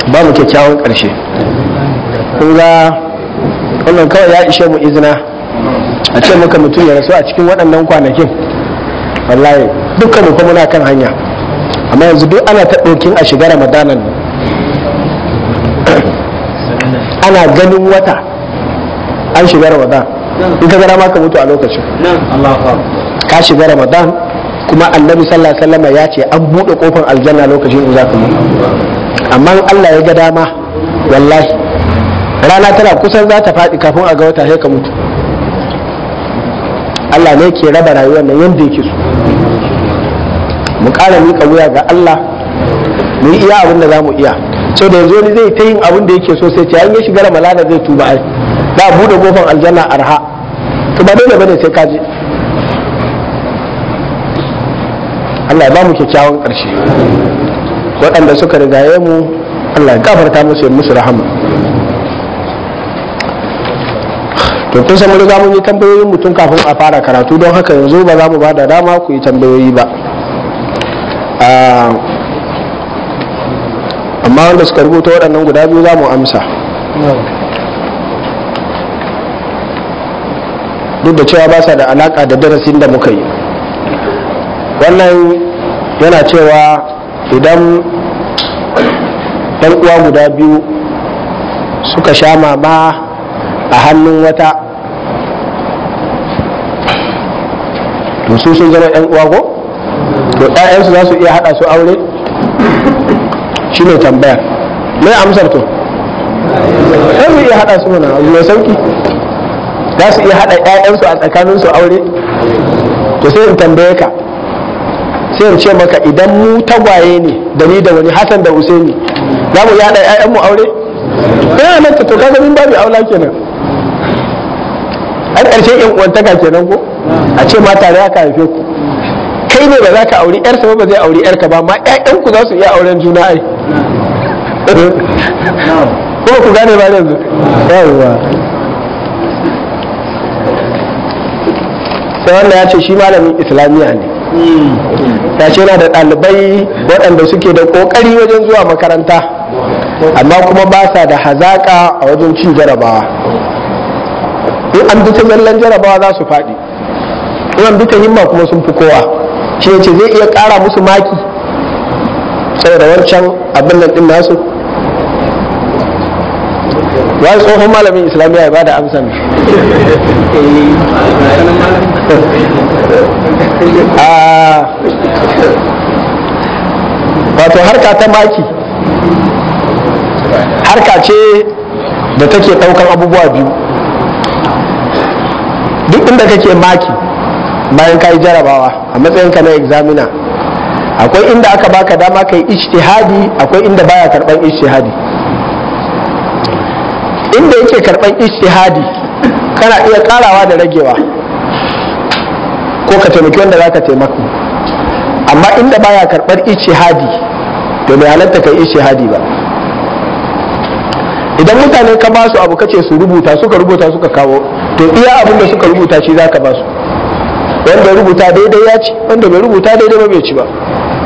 ba mu kyakkyawan ƙarshe kun ga wannan kawai ya ishe mu izina a ce muka mutum ya rasu a cikin waɗannan kwanakin wallahi dukkan mu kuma muna kan hanya amma yanzu duk ana ta ɗokin a shiga ramadanan nan ana ganin wata an shiga ramadan in ka gara ma ka mutu a lokacin ka shiga ramadan kuma annabi sallallahu alaihi wasallam ya ce an buɗe kofar aljanna lokacin in za ka mutu amma in Allah ya ga dama wallahi rana tana kusan za ta faɗi kafin a ga wata sai ka mutu Allah ne ke raba rayuwar nan yadda yake so mu ƙara miƙa wuya ga Allah mu yi iya abin da za mu iya so da yanzu wani zai ta yin abin da yake so sai ce an ya shiga ramalana zai tuba ai za a buɗe kofar aljanna arha to ba dole bane sai ka je Allah ya ba mu kyakkyawan ƙarshe waɗanda suka rigaye mu Allah ya gafarta musu ya musu rahama to kun san riga mun yi tambayoyin mutum kafin a fara karatu don haka yanzu ba za mu ba da dama ku yi tambayoyi ba amma wanda suka rubuta waɗannan guda biyu za mu amsa duk da cewa ba sa da alaƙa da darasin da muka yi wannan yana cewa idan ɗan uwa guda biyu suka sha mama a hannun wata to su sun zama yan uwa ko to ƴaƴansu za su iya haɗa su aure shi ne tambayar mai amsar to sai su iya haɗa su mana abu mai sauki za su iya haɗa ƴaƴansu a tsakaninsu aure to sai in tambaye ka sai in ce maka idan mu tagwaye ne da ni da wani hasan da usaini za mu iya haɗa ƴaƴanmu aure ina nan to kaga min babu aula kenan an ƙarshen yan uwantaka kenan ko a ce ma tare aka haife ku kai ne ba za ka auri yarsa ba zai auri yarka ba ma ƴaƴan ku za su iya auren juna ai kuma ku gane ba yanzu yawwa sai wanda ya ce shi malamin islamiyya ne ya ce yana da ɗalibai waɗanda suke da ƙoƙari wajen zuwa makaranta amma kuma ba sa da hazaƙa a wajen cin jarabawa in an bi ta zallan jarabawa za su faɗi in an bi ta himma kuma sun fi kowa shi ne ce zai iya ƙara musu maki saboda wancan abin nan ɗin nasu ya tsohon malamin islamiyya ya ba da amsa wato harka ta maki harka ce da take ɗaukan abubuwa biyu duk inda kake maki bayan ka yi jarabawa a matsayinka na examiner akwai inda aka baka dama ka yi ijtihadi akwai inda baya karban ijtihadi inda yake karban ijtihadi kana iya karawa da ragewa ko ka taimaki wanda za ka taimaka amma inda baya karbar ijtihadi to bai halatta kai ijtihadi ba idan mutane ka ba su abu kace su rubuta suka rubuta suka kawo to iya abin da suka rubuta shi za ka ba su wanda rubuta daidai ya ci wanda bai rubuta daidai ba bai ci ba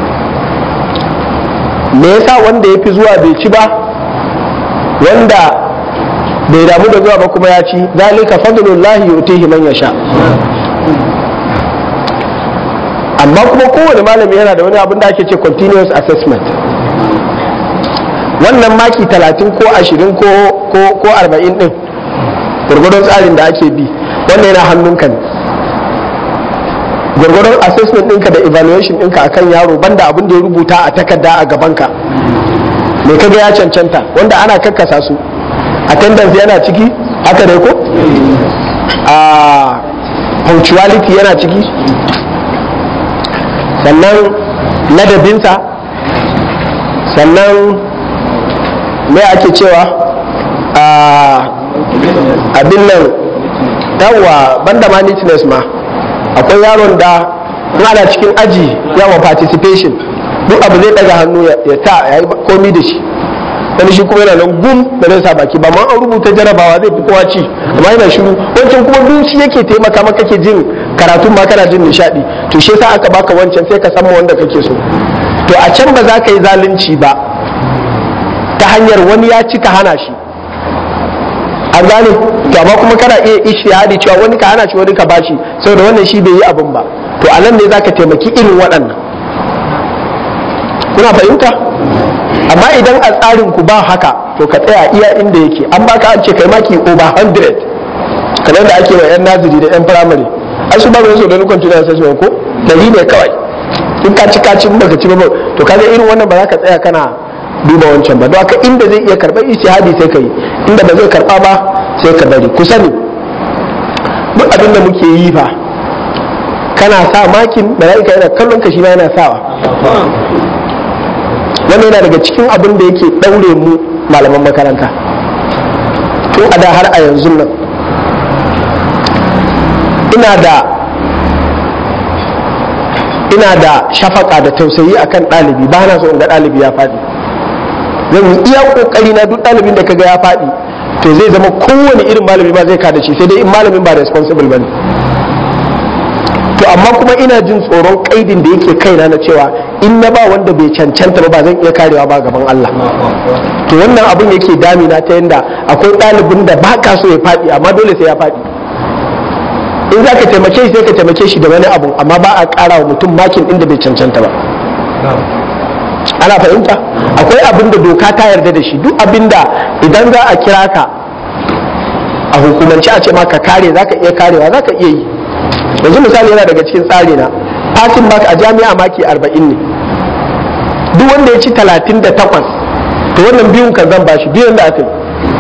me yasa wanda ya fi zuwa bai ci ba wanda bai damu da zuwa ba kuma ya ci zalika fadlullahi yutihi man yasha amma kuma kowane malami yana da wani abin da ake ce continuous assessment wannan maki talatin ko ashirin ko ko arba'in din gwargwadon tsarin da ake bi wannan yana hannunka ne gwargwadon assessment ɗinka da evaluation ɗinka akan yaro banda abin da ya rubuta a takarda a gabanka me kaga ya cancanta wanda ana kakkasa su attendance yana ciki haka ne ko a punctuality yana ciki sannan ladabinsa sannan me ake cewa abin nan yawa banda ma neatness ma akwai yaron da ana cikin aji yawa participation duk abu zai daga hannu ya ta ya yi komi da shi wani shi kuma yana nan gum da zai sa baki ba ma an rubuta jarabawa zai fi kowa ci amma yana shiru wancan kuma duk shi yake taimaka maka kake jin karatun ma kana jin nishadi to shi yasa aka baka wancan sai ka san wanda kake so to a can ba za ka yi zalunci ba ta hanyar wani ya cika hana shi an gane to amma kuma kana iya ishtihadi cewa wani ka hana shi wani ka bashi saboda wannan shi bai yi abin ba to a nan ne zaka taimaki irin waɗannan kuna fahimta amma idan a tsarin ku ba haka to ka tsaya iya inda yake an baka an ce kai maki over 100 kamar da ake wa yan naziri da yan firamare ai su ba su da nukon tunan sai ko dari ne kawai in ka ci ka ci baka ci ba to kaga irin wannan ba za ka tsaya kana duba wancan ba don haka inda zai iya karɓar ijtihadi sai ka yi inda ba zai karɓa ba sai ka bari ku sani duk abin da muke yi fa kana sa makin mala'ika yana kallon ka shi ma yana sawa wannan yana daga cikin abin da yake ɗaure mu malaman makaranta tun a da har a yanzu nan ina da ina da shafaka da tausayi akan ɗalibi ba na so in ga ɗalibi ya faɗi zan yi iya kokari na duk ɗalibin da kaga ya faɗi to zai zama kowane irin malami ba zai kada shi sai dai in malamin ba responsible bane to amma kuma ina jin tsoron kaidin da yake kaina na cewa in na ba wanda bai cancanta ba zan iya karewa ba gaban Allah to wannan abin yake damina ta yanda akwai ɗalibin da ba ka so ya faɗi amma dole sai ya faɗi in za ka taimake shi sai ka taimake shi da wani abu amma ba a ƙara wa mutum makin inda bai cancanta ba ana fahimta akwai abin da doka ta yarda da shi duk abin da idan za a kira ka a hukumance a ce ma ka kare za ka iya karewa za ka iya yi yanzu misali yana daga cikin tsari na passing mark a jami'a maki 40 ne duk wanda ya ci 38 to wannan biyun kan zan bashi biyun da aka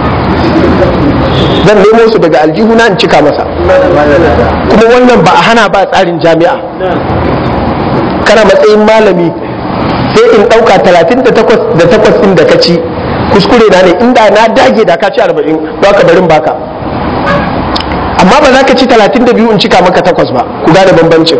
yi zan nemo su daga aljihuna in cika masa kuma wannan ba a hana ba tsarin jami'a kana matsayin malami sai in ɗauka talatin da takwas da takwas ɗin da ka ci kuskure na ne inda na dage da ka ci arba'in ba ka barin baka amma ba za ka ci talatin da biyu in cika maka takwas ba ku gane bambancin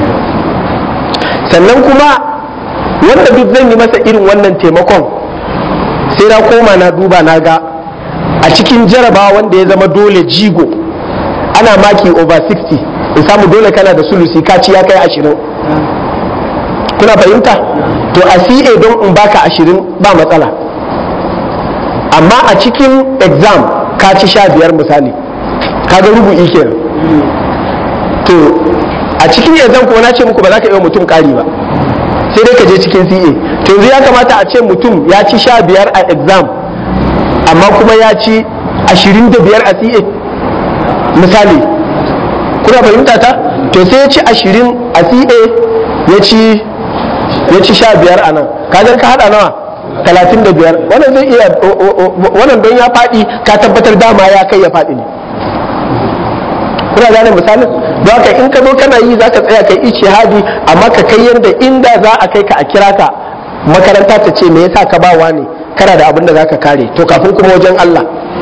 sannan kuma wanda duk zan yi masa irin wannan taimakon sai na koma na duba na ga a cikin jarabawa wanda ya zama dole jigo ana maki over 60 in samu dole kana da sulusi kaci ya kai ashirin kuna fahimta to a CA don in baka ashirin ba matsala amma a cikin exam ka ci sha biyar misali kaga rubu'i kenan to a cikin exam kuma na ce muku ba za ka yi wa mutum ƙari ba sai dai ka je cikin CA to yanzu ya kamata a ce mutum ya ci sha biyar a exam amma kuma ya ci ashirin da biyar a CA misali kuna fahimta ta to sai ya ci ashirin a CA ya ci ya ci sha biyar a nan kagar ka hada nawa talatin da biyar wannan zai iya wannan don ya faɗi ka tabbatar dama ya kai ya faɗi ne kuna gane misalin don haka in ka zo kana yi za ka tsaya kai hadi amma ka kai yadda inda za a kai ka a kira ka makaranta ta ce me yasa ka ba ne kana da abin da za ka kare to kafin kuma wajen Allah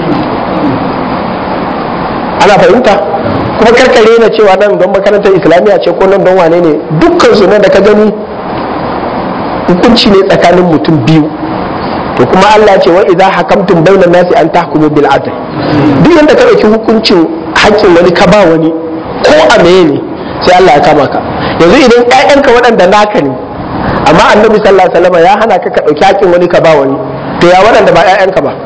ana fahimta kuma karkare na cewa nan don makarantar islamiyya ce ko nan don wane ne dukkan su nan da ka gani hukunci ne tsakanin mutum biyu to kuma Allah ce wa idza hakamtum bainan nasi an tahkumu bil adl duk yanda ka dauki hukuncin haƙƙin wani ka ba wani ko a meye ne sai Allah ya kama ka yanzu idan ƴaƴanka waɗanda naka ne amma annabi sallallahu alaihi wasallam ya hana ka ka dauki haƙƙin wani ka ba wani to ya waɗanda ba ƴaƴanka ba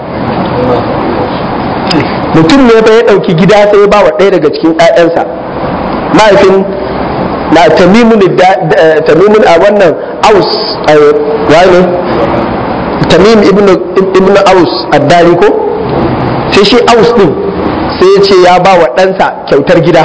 mutum ne fa ya dauki gida sai ya ba wa ɗaya daga cikin ƴaƴansa mahaifin na tamimun a wannan aus wani tamim ibn aus addari ko sai shi aus din sai ya ce ya ba wa ɗansa kyautar gida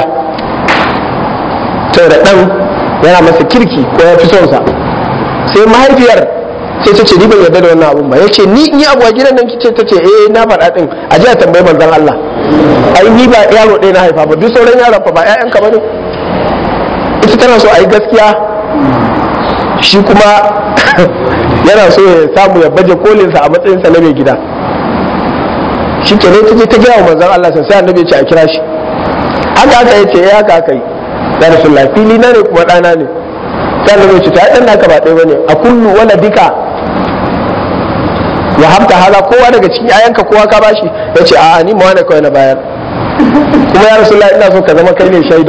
da ɗan yana masa kirki ko ya fi sonsa sai mahaifiyar sai ta ce ni ban yarda da wannan abun ba ya ce ni in yi abu a gidan nan kice ta ce eh na faɗa ɗin a ji a tambayi manzon Allah ai ni ba yaro ɗaya na haifa ba duk sauran yaran fa ba 'ya'yanka ba ne ita tana so a yi gaskiya shi kuma yana so ya samu ya baje kolinsa a matsayinsa na mai gida shi ke ne ta je ta gaya wa manzon Allah sai annabi ya ce a kira shi haka haka ya ce ya haka haka yi ya rasulullah fili na ne kuma ɗana ne sai annabi ya ce ta ɗan naka ba ɗaya bane a kullu wala dika ya hamta hala kowa daga cikin ayanka kowa ka bashi ya ce a'a ni ma wani kawai na bayar kuma ya rasulullah ina so ka zama kai ne shaida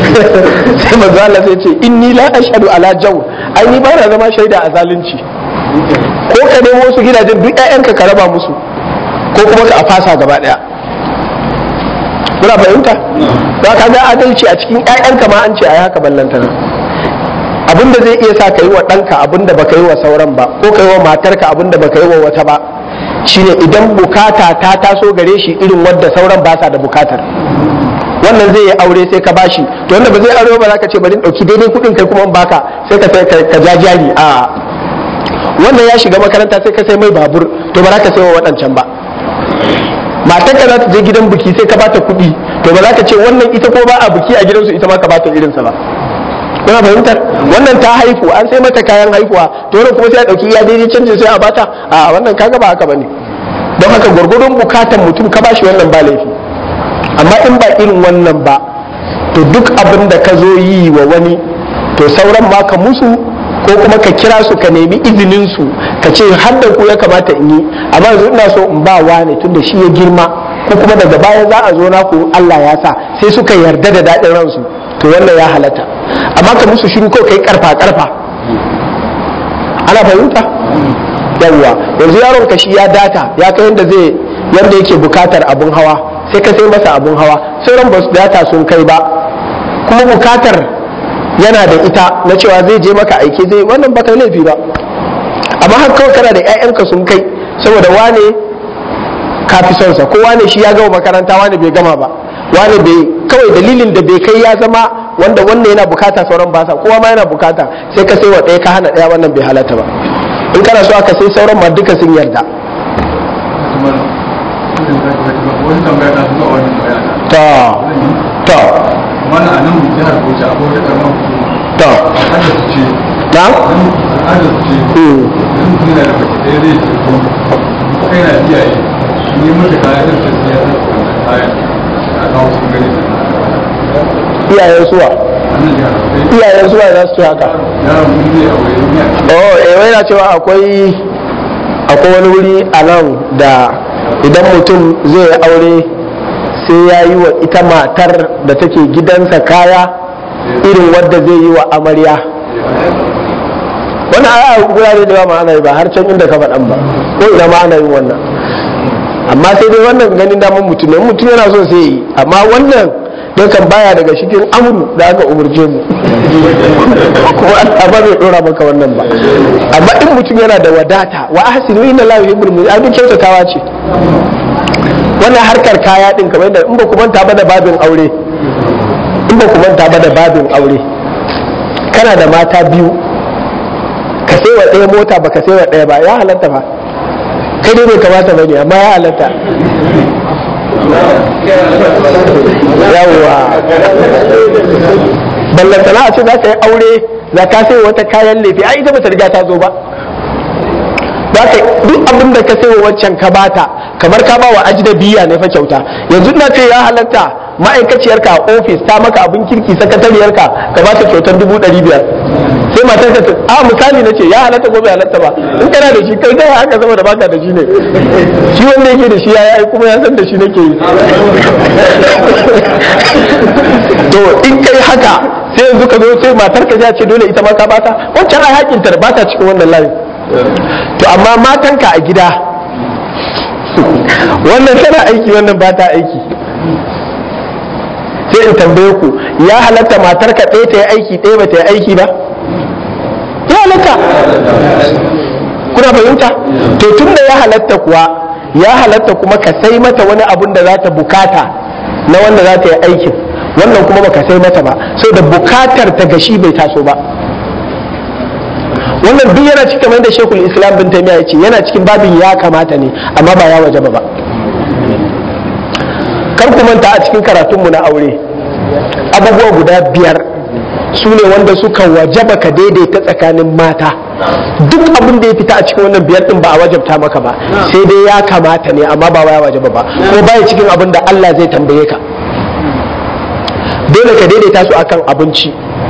sai manzo Allah sai ce inni la ashhadu ala jaw ai ni ba na zama shaida a zalunci ko ka nemo wasu gidajen duk 'ya'yanka ka raba musu ko kuma ka a fasa gaba daya muna fahimta ba ka ga adalci a cikin 'ya'yanka ma an ce a yi haka ballantana abinda zai iya sa ka yi wa ɗanka abinda baka yi wa sauran ba ko ka yi wa matarka abinda baka yi wa wata ba shine idan bukata ta taso gare shi irin wadda sauran ba sa da bukatar wannan zai yi aure sai ka bashi to wanda ba zai aure ba za ka ce bari ɗauki daidai kuɗin kai kuma in baka sai ka sai ka ja jari a wannan ya shiga makaranta sai ka sai mai babur to ba za ka sai wa waɗancan ba matarka za ta je gidan biki sai ka bata kuɗi to ba za ka ce wannan ita ko ba a biki a gidansu ita ma ka bata irinsa ba kuna fahimtar wannan ta haifu an sai mata kayan haifuwa to wannan kuma sai a dauki iya daidai canjin sai a bata a wannan kaga ba haka bane don haka gwargwadon bukatan mutum ka bashi wannan ba laifi amma in ba irin wannan ba to duk abin da ka zo yi wa wani to sauran ma ka musu ko kuma ka kira su ka nemi izinin su ka ce har da ku ya kamata in yi amma yanzu ina so in ba wane tunda shi ya girma ko kuma daga baya za a zo na ku Allah ya sa sai suka yarda da daɗin ransu to wannan ya halatta amma ka musu shiru ko kai karfa karfa ana fahimta yawwa yanzu yaron ka shi ya data ya kai yanda zai yanda yake bukatar abun hawa sai ka sai masa abun hawa sauran ba su data sun kai ba kuma bukatar yana da ita na cewa zai je maka aiki zai wannan baka laifi ba amma har kawai kana da 'ya'yanka sun kai saboda wane ka fi son sa ko wane shi ya gama makaranta wane bai gama ba wane bai kawai dalilin da bai kai ya zama wanda wannan yana bukata sauran ba sa kowa ma yana bukata sai ka sai wa ɗaya ka hana ɗaya wannan bai halatta ba in kana so aka sai sauran ma duka sun yarda ta ta mana a nan jihar Bauchi akwai wata karamar hukuma ta adda su ce na adda su ce Hmm. idan mutum yana da baki ɗaya zai ce ko kai na iyaye ni mata kaya zan ta siya ta wannan kayan a kawo sun gani iyayen suwa a nan jihar Bauchi iyayen suwa za su ce haka yaron mun zai aure ni a oh eh wai na cewa akwai akwai wani wuri a nan da idan mutum zai yi aure sai ya yi wa ita matar da take gidansa kaya irin wadda zai yi wa amarya wannan aya gurare da yawa ma ana yi ba har can inda ka faɗan ba ko ina ma ana yin wannan amma sai dai wannan ganin daman mutum ne mutum yana so sai yi amma wannan don kan baya daga cikin amru da aka umurce mu kuma Allah ba zai dora maka wannan ba amma in mutum yana da wadata wa ahsinu inna la yuhibbul muhsinin abin kyautatawa ce wannan harkar kaya din kamar da in ba ku manta ba da babin aure in ba ku manta ba da babin aure kana da mata biyu ka sai wa ɗaya mota ba ka sai wa ɗaya ba ya halatta ba kai dai bai kamata ba ne amma ya halatta yawwa ballantana a ce za ka yi aure za ka sai wata kayan lefe ai ita ba ta riga ta zo ba za ka duk abin da ka sai wa waccan ka bata kamar ka ba wa ajnabiya ne fa kyauta yanzu na ce ya halatta ma'aikaciyarka a ofis ta maka abin kirki sakatariyarka ka ba ta kyautar dubu ɗari biyar sai matar ka ta a misali na ce ya halatta ko bai halatta ba in kana da shi kai kai haka zama da baka da shi ne shi wanda yake da shi ya yi kuma ya san da shi nake yi to in kai haka sai yanzu ka zo sai matar ka ce dole ita ma ka bata wancan ai hakinta ba ta cikin wannan layin to amma matanka a gida wannan tana aiki wannan ba ta aiki sai in tambaye ku ya halatta matarka ɗaya ta yi aiki ɗaya ba ta yi aiki ba ya halatta kuna fahimta to tun da ya halatta kuwa ya halatta kuma ka sai mata wani abun da za ta bukata na wanda za ta yi aikin wannan kuma baka sai mata ba sai da bukatar ta gashi bai taso ba wannan duk yana cikin kamar da shekul islam bin taimiya ya ce yana cikin babin ya kamata ne amma ba ya wajaba ba kar ku manta a cikin karatunmu na aure abubuwa guda biyar su ne wanda suka wajaba ka daidaita tsakanin mata duk abin da ya fita a cikin wannan biyar din ba a wajabta maka ba sai dai ya kamata ne amma ba ya wajaba ba ko baya cikin abin da Allah zai tambaye ka dole ka daidaita su akan abinci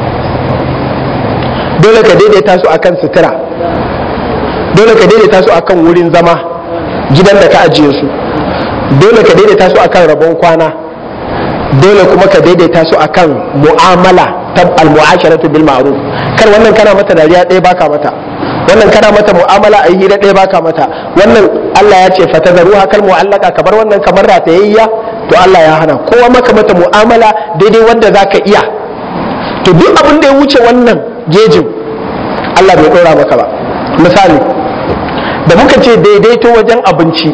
dole ka daidaita su akan sutura dole ka daidaita su akan wurin zama gidan da ka ajiye su dole ka daidaita su akan rabon kwana dole kuma ka daidaita su akan mu'amala ta al-mu'asharatu bil ma'ruf kar wannan kana mata dariya ɗaya baka mata wannan kana mata mu'amala a yi hira ɗaya baka mata wannan Allah ya ce fata zaru hakal mu'allaka kamar wannan kamar ratayayya to Allah ya hana kowa maka mata mu'amala daidai wanda zaka iya to duk abin da ya wuce wannan gejin Allah bai ɗora maka ba misali da muka ce daidaito wajen abinci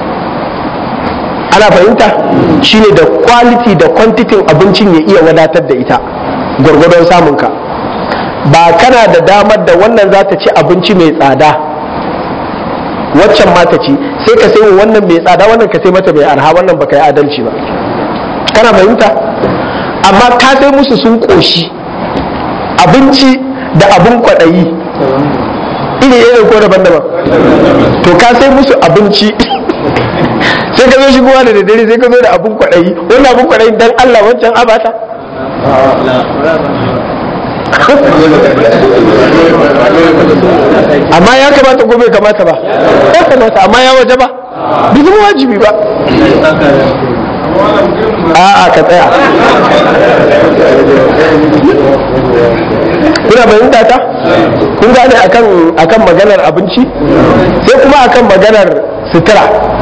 ana fahimta shine da quality da quantity abincin ya iya wadatar da ita gwargwadon samunka ba kana da damar da wannan za ta ci abinci mai tsada waccan ma ta ci sai ka sai wannan mai tsada wannan ka sai mata mai arha wannan baka yi adalci ba kana fahimta amma ka sai musu sun koshi abinci da abin kwaɗayi iri irin ko daban-daban to ka sai musu abinci sai ka zo shigowa da daddare sai ka zo da abin kwaɗayi wannan abin kwaɗayi dan Allah wancan abata amma ya kamata ko bai kamata ba ya kamata amma ya waje ba bai zama wajibi ba a'a ka tsaya kuna fahimta ta kun gane akan akan maganar abinci sai kuma akan maganar sutura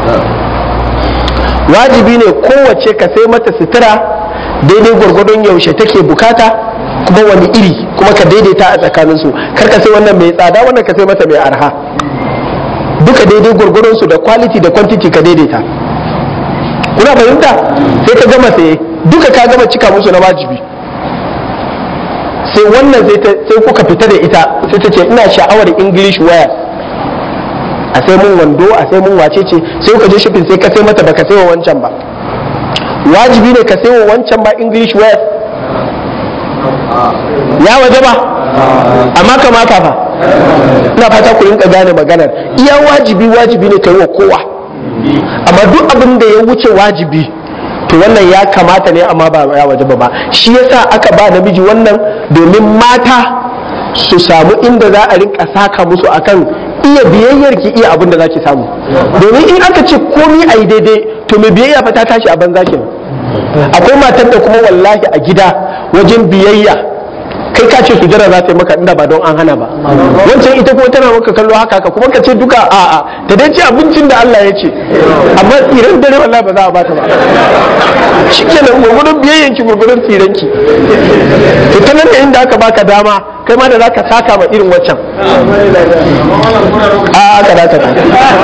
wajibi ne kowace ka sai mata sutura daidai gwargwadon yaushe take bukata kuma wani iri kuma ka daidaita a tsakaninsu kar ka sai wannan mai tsada wannan ka sai mata mai arha duka daidai gwargwadon su da quality da quantity ka daidaita kuna fahimta sai ka gama saye duka ka gama cika musu na wajibi sai wannan sai kuka fita da ita sai ta ce ina sha'awar english wear a sai mun wando a sai mun wace ce sai kuka je shopping sai ka sai mata baka sai wa wancan ba wajibi ne ka sai wa wancan ba english wear ya waje ba amma kamata fa ina fata ku rinka gane maganar iya wajibi wajibi ne ka yi wa kowa amma duk abin da ya wuce wajibi to wannan ya kamata ne amma ba ya waje ba shi yasa aka ba namiji wannan domin mata su samu inda za a rinka saka musu akan iya biyayyar ki iya abin da zaki samu domin in aka ce komi a yi daidai to mai biyayya fa ta tashi a banza kenan akwai matar da kuma wallahi a gida wajen biyayya kai ka ce sujara za ta yi maka inda ba don an hana ba wancan ita kuma tana maka kallo haka ka kuma ka ce duka a a ta dai ce abincin da Allah ya ce amma tsiran dare wallahi ba za a bata ba shikenan gurgurun biyayyan ki gurgurun tsiran ki to ta nan inda aka baka dama kai ma da zaka saka ma irin waccan a aka da ka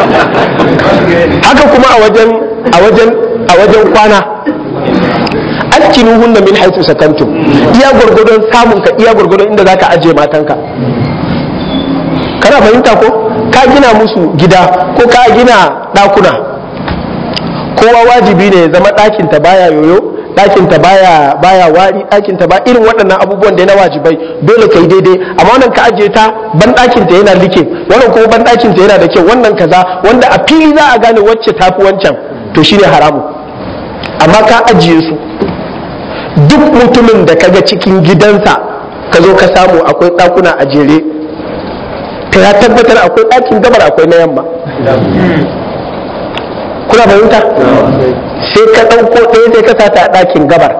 haka kuma a wajen a wajen a wajen kwana askinuhunna min haythu sakantum iya gurgudun samun ka iya gurgudun inda zaka aje matanka kana fahimta ko ka gina musu gida ko ka gina dakuna kowa wajibi ne ya zama ɗakin ta baya yoyo ɗakin ta baya baya wari ɗakin ta ba irin waɗannan abubuwan da na wajibai dole kai daidai amma wannan ka aje ta ban ɗakin ta yana like wannan kuma ban ɗakin ta yana da kyau wannan kaza wanda a fili za a gane wacce tafi wancan to shine haramu amma ka ajiye su duk mutumin da kaga cikin gidansa ka zo ka samu akwai ɗakuna a jere ka ya tabbatar akwai ɗakin gabar akwai na yamma kuna fahimta sai ka ɗauko ɗaya sai ka sata a ɗakin gabar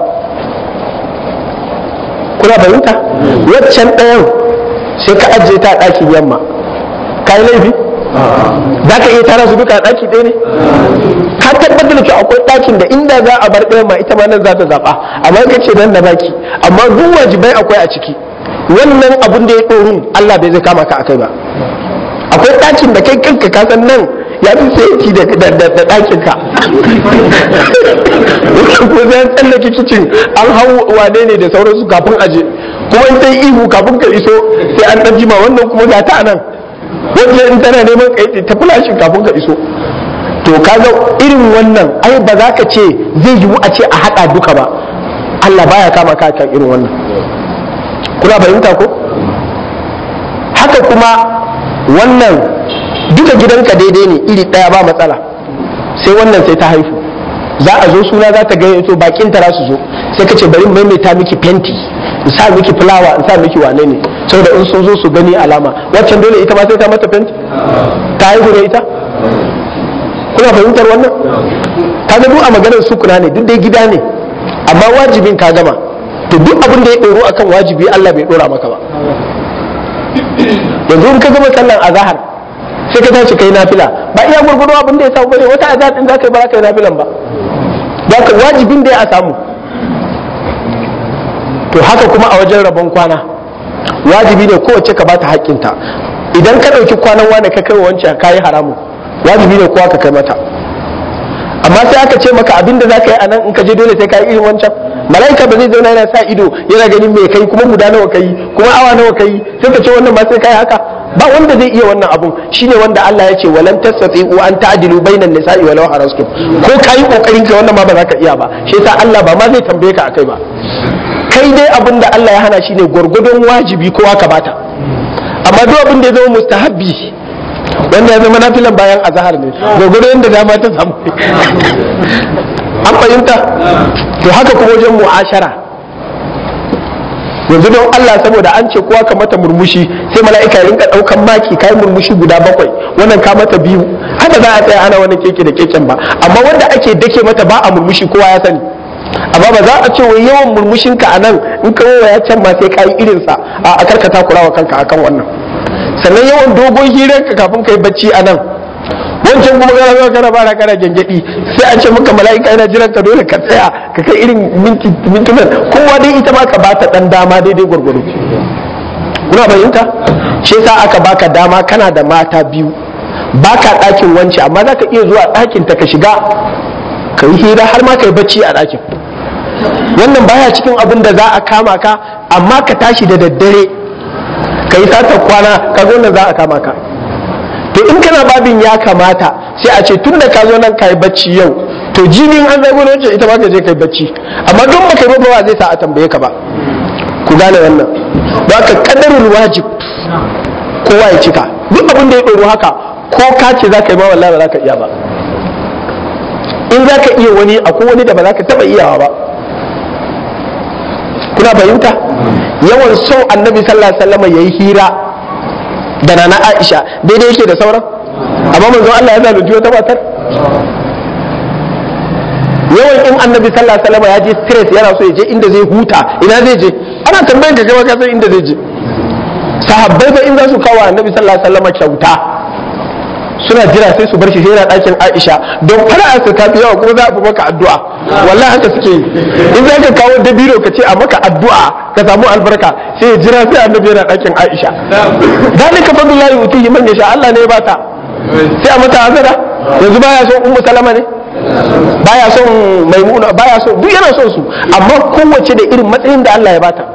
kuna fahimta waccan ɗayan sai ka ajiye ta a ɗakin yamma ka yi laifi za ka iya tara su duka a ɗaki ɗaya ne ka tabbatar da akwai ɗakin da inda za a bar ɗaya ma ita ma nan za ta zaɓa amma ka ce nan da baki amma duk wajibai akwai a ciki wannan abun da ya ɗorun Allah bai zai kama ka akai ba akwai ɗakin da kai kanka ka san nan ya fi saiti da ɗakin ka ko zai tsallake kicin an hau wane ne da sauransu kafin aje kuma in sai ihu kafin ka iso sai an ɗan jima wannan kuma ga ta nan wanda in tana neman kai ta fulashin kafin ka iso to kaga irin wannan ai ba za ka ce zai yiwu a ce a haɗa duka ba Allah baya kama ka kan irin wannan kuna fahimta ko haka kuma wannan duka gidanka daidai ne iri ɗaya ba matsala sai wannan sai ta haifu za a zo suna za ta gani to bakin ta su zo sai ka ce bari maimaita miki fenti in sa miki fulawa in sa miki wane ne saboda in sun zo su gani alama waccan dole ita ma sai ta mata fenti ta haihu da ita kuna fahimtar wannan ka ga duk a maganar sukuna ne duk dai gida ne amma wajibin ka gama to duk abin da ya ɗoro akan wajibi Allah bai ɗora maka ba yanzu in ka gama sallan azahar sai ka tashi kai nafila ba iya gurgudu abin da ya samu bane wata azahar din zaka yi ba za ka yi nafilan ba zaka wajibin da ya samu to haka kuma a wajen rabon kwana wajibi ne kowace ka bata haƙƙinta idan ka ɗauki kwanan wane ka kai wancan ka yi haramu wajibi ne kowa ka kai mata amma sai aka ce maka abin da za ka yi a nan in ka je dole sai ka yi irin wancan mala'ika ba zai zauna yana sa ido yana ganin me kai kuma guda nawa kai kuma awa nawa kai sai ka ce wannan ba sai kai haka ba wanda zai iya wannan abun shine wanda Allah ya ce walan tastati'u an ta'dilu bainan nisa'i walau harastum ko kai kokarin ka wannan ma ba za ka iya ba shi yasa Allah ba ma zai tambaye ka akai ba kai dai abin da Allah ya hana shine gwargwadon wajibi kowa ka bata amma duk abin da ya zama mustahabbi wanda ya zama nafilan bayan azhar ne gwargwadon yadda dama ta samu an fahimta to haka kuma wajen mu'ashara yanzu don Allah saboda an ce kowa ka mata murmushi sai mala'ika ya rinka daukan maki kai murmushi guda bakwai wannan ka mata biyu haka za a tsaya ana wani keke da keken ba amma wanda ake dake mata ba a murmushi kowa ya sani amma ba za a ce wai yawan murmushin ka anan in ka ya can ma sai kai irin sa a karkata kurawa kanka akan wannan sannan yawan dogon hirar ka kafin kai bacci anan wancan kuma kana zo kana bara kana gengedi sai an ce maka mala'ika yana jiran ka dole ka tsaya ka kai irin minti mintunan kowa dai ita ma ka bata dan dama daidai gwargwado kuna bayinta shi yasa aka baka dama kana da mata biyu baka ɗakin wance amma za ka iya zuwa ɗakin ta ka shiga ka yi hira har ma ka yi bacci a ɗakin wannan baya cikin abin da za a kama ka amma ka tashi da daddare ka yi satar kwana ka wannan za a kama ka to in kana babin ya kamata sai a ce tun da ka zo nan ka yi bacci yau to jinin an zago wacce ita ma ka je ka yi bacci amma don baka yi ba zai sa a tambaye ka ba ku gane wannan ba ka kadarul wajib kowa ya cika duk abin da ya ɗoro haka ko ka ce za ka yi ma wallahi ba za ka iya ba in za ka iya wani akwai wani da ba za ka taɓa iyawa ba kuna fahimta yawan son annabi sallallahu alaihi wasallam yayi hira da nana Aisha daidai yake da sauran amma manzo Allah ya zalunci wata matar yawan in annabi sallallahu alaihi wasallam ya je stress yana so ya je inda zai huta ina zai je ana tambayar ka gaba ka san inda zai je sahabbai fa in za su kawo annabi sallallahu alaihi wasallam kyauta suna jira sai su bar shi sai yana ɗakin Aisha don fara su ta fi yawa kuma za a fi maka addu'a wallahi haka suke yi in za ka kawo dabino ka ce a maka addu'a ka samu albarka sai ya jira sai annabi yana ɗakin Aisha dalika fadlullahi utihi man yasha Allah ne ya bata sai a mata azara yanzu baya son ummu salama ne baya son maimuna baya son duk yana son su amma kowace da irin matsayin da Allah ya bata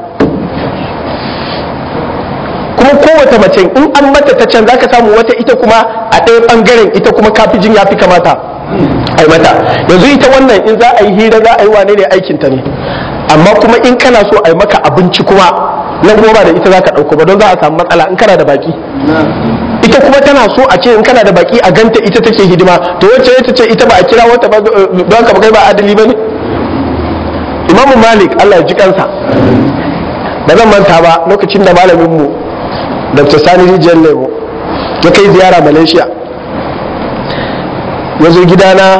kuma kowace mace in an mata ta can zaka samu wata ita kuma a ɗaya ɓangaren ita kuma kafijin ya fi kamata a yi mata yanzu ita wannan in za a yi hira za a yi wane ne aikinta ne amma kuma in kana so a yi maka abinci kuma nan kuma ba da ita za ka ɗauko ba don za a samu matsala in kana da baki ita kuma tana so a ce in kana da baki a ganta ita take hidima to wacce ita ce ita ba a kira wata ba don ka kai ba adali ba ne imamu malik allah ya ji kansa ba zan manta ba lokacin da malamin mu dr sani rijiyar lemo ya kai ziyara malaysia ya zo gidana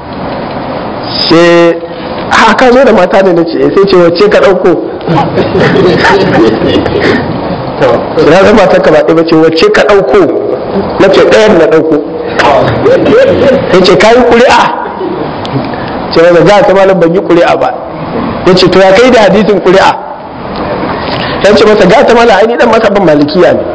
sai haka zo da mata ne na ce sai ce wacce ka ɗauko na zama ta ka baɗi bace wacce ka ɗauko na ce ɗayan na ɗauko ya ce kayi ƙuri'a ce wanda za ta malam ban yi ƙuri'a ba ya ce to ya kai da hadisin ƙuri'a ya ce masa gata mala aini dan masa ban malikiya ne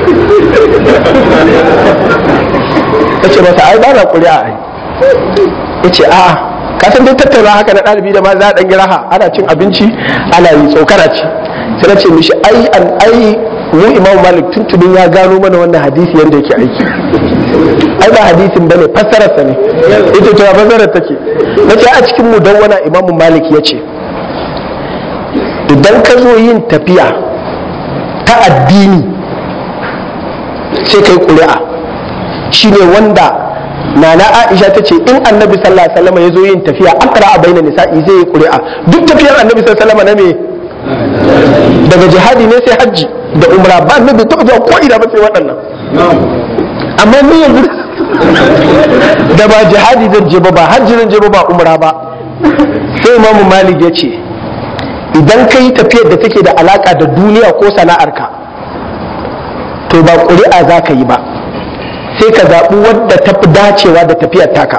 ya ce masa ai ba na ƙuri'a ai ya ce a'a ka san dai tattauna haka na ɗalibi da ma za a ɗan raha ana cin abinci ana yi tsokana ce sai na ce mishi ai an ai mu imam malik tuntunin ya gano mana wannan hadisi yadda yake aiki ai ba hadisin bane fassararsa ne ita to fassarar take na ce a cikin mu don wana imam malik ya ce idan ka zo yin tafiya ta addini sai kai ƙuri'a shine wanda nana aisha ta ce in annabi sallallahu alaihi wasallam ya zo yin tafiya akra a bainan nisa'i zai yi ƙuri'a duk tafiyar annabi sallallahu alaihi wasallam na me daga jihadi ne sai hajji da umra ba annabi ta zuwa ko ina ba sai waɗannan amma ni yanzu da ba jihadi zan je ba ba hajji zan je ba ba umra ba sai imamu malik ya ce idan ka yi tafiyar da take da alaka da duniya ko sana'arka to ba ƙuri'a za ka yi ba sai ka zaɓi wadda ta fi dacewa da tafiyar taka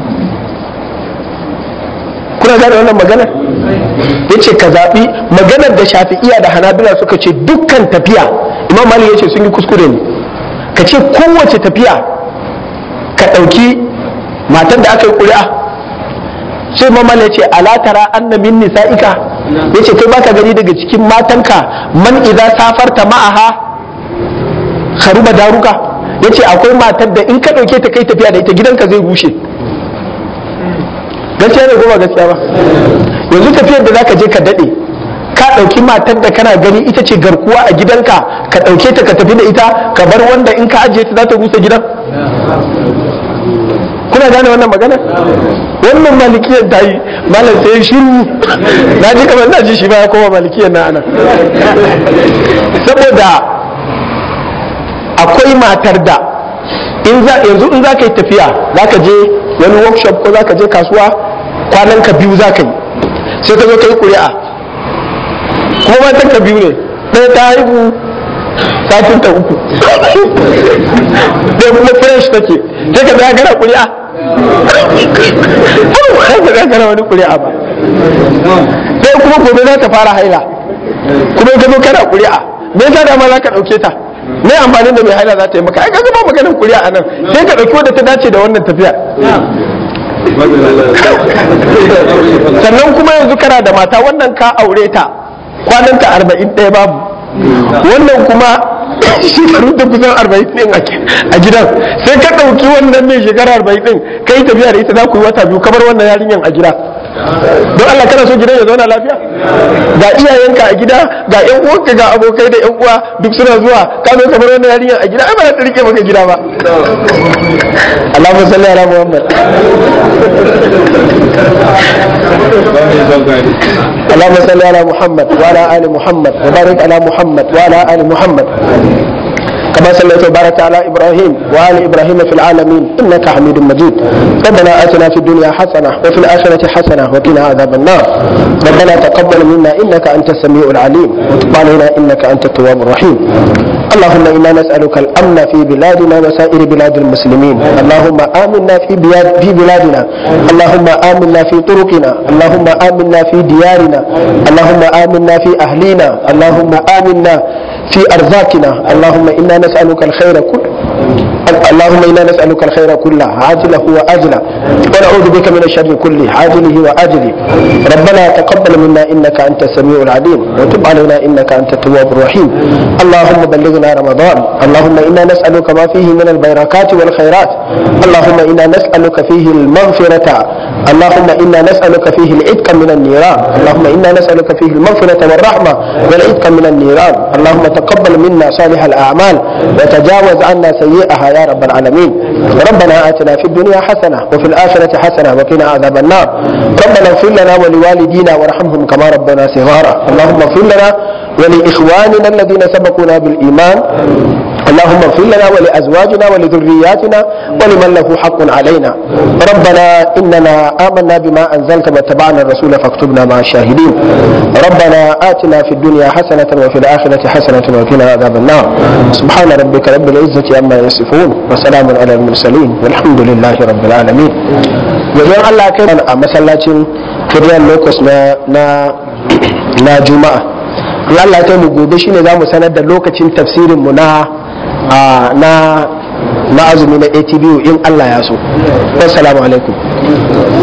kuna gane wannan maganar ya ce ka zaɓi maganar da shafi'iya da hanabila suka ce dukkan tafiya imam malik ya ce sun yi kuskure ne ka ce kowace tafiya ka ɗauki matar da aka yi ƙuri'a sai imam malik ya ce alatara anna min nisa'ika ya ce kai baka gani daga cikin matanka man idza safarta ma'aha kharuba daruka ya ce akwai matar da in ka ɗauke ta kai tafiya da ita gidanka zai rushe gaskiya ne ko ba gaskiya ba yanzu tafiyar da zaka je ka dade ka dauki matar da kana gani ita ce garkuwa a gidanka ka dauke ta ka tafi da ita ka bar wanda in ka ajiye ta za ta rusa gidan kuna gane wannan magana wannan malikiyar ta yi malam sai shiru na ji kamar na ji shi ba ya koma malikiyar na ana saboda akwai matar da in za yanzu in za ka yi tafiya za ka je wani workshop ko za ka je kasuwa kwanan ka biyu za ka yi sai ka zo ka yi ƙuri'a kuma matan ka biyu ne ɗaya ta haihu satin ta uku ɗaya kuma fresh take sai ka zaya gara ƙuri'a ba ka zaya gara wani ƙuri'a ba ɗaya kuma gobe za ta fara haila kuma ka zo kana ƙuri'a me yasa dama za ka ɗauke ta me amfanin da mai haila za ta yi maka ai kaga ba maganin ƙuri'a a nan sai ka ɗauki wadda ta dace da wannan tafiya sannan kuma yanzu kana da mata wannan ka aure ta kwananta arba'in ɗaya babu wannan kuma shekaru da kusan arba'in ɗin a gidan sai ka ɗauki wannan mai shekara arba'in ɗin ka yi tafiya da ita za ku yi wata biyu kamar wannan yarinyan a gida don Allah kana so gidan ya zauna lafiya ga iyayenka a gida ga yan uwanka ga abokai da yan uwa duk suna zuwa ka zo kamar wannan yarinyar a gida ai ba za ta rike maka gida ba Allahumma salli ala Muhammad اللهم صل على محمد وعلى ال محمد وبارك على محمد وعلى ال محمد كما صليت وبارك على ابراهيم وال ابراهيم في العالمين انك حميد مجيد ربنا اتنا في الدنيا حسنه وفي الاخره حسنه وقنا عذاب النار ربنا تقبل منا انك انت السميع العليم وتب علينا انك انت التواب الرحيم اللهم انا نسالك الامن في بلادنا وسائر بلاد المسلمين اللهم امنا في بلاد في بلادنا اللهم امنا في طرقنا اللهم امنا في ديارنا اللهم امنا في اهلينا اللهم امنا في ارزاقنا اللهم انا نسالك الخير كله اللهم انا نسالك الخير كله عاجله واجله ونعوذ بك من الشر كله عاجله واجله ربنا تقبل منا انك انت السميع العليم وتب علينا انك انت التواب الرحيم اللهم بلغنا رمضان اللهم انا نسالك ما فيه من البركات والخيرات اللهم انا نسالك فيه المغفره اللهم انا نسالك فيه العتق من النيران اللهم انا نسالك فيه المغفره والرحمه والعتق من النيران اللهم تقبل منا صالح الاعمال وتجاوز عنا سيئها يا رب العالمين ربنا آتنا في الدنيا حسنة وفي الآخرة حسنة وقنا عذاب النار ربنا اغفر لنا ولوالدينا وارحمهم كما ربنا صغارا اللهم اغفر لنا ولإخواننا الذين سبقونا بالإيمان اللهم اغفر لنا ولأزواجنا ولذرياتنا ولمن له حق علينا ربنا إننا آمنا بما أنزلت واتبعنا الرسول فاكتبنا مع الشاهدين ربنا آتنا في الدنيا حسنة وفي الآخرة حسنة وقنا عذاب النار سبحان ربك رب العزة عما يصفون وسلام على المرسلين والحمد لله رب العالمين wajen Allah kai a masallacin kiryan locus na na juma'a in Allah kai mu gobe shine za mu sanar da lokacin tafsirin mu na na na azumi na ATBU in Allah ya so. Assalamu alaikum.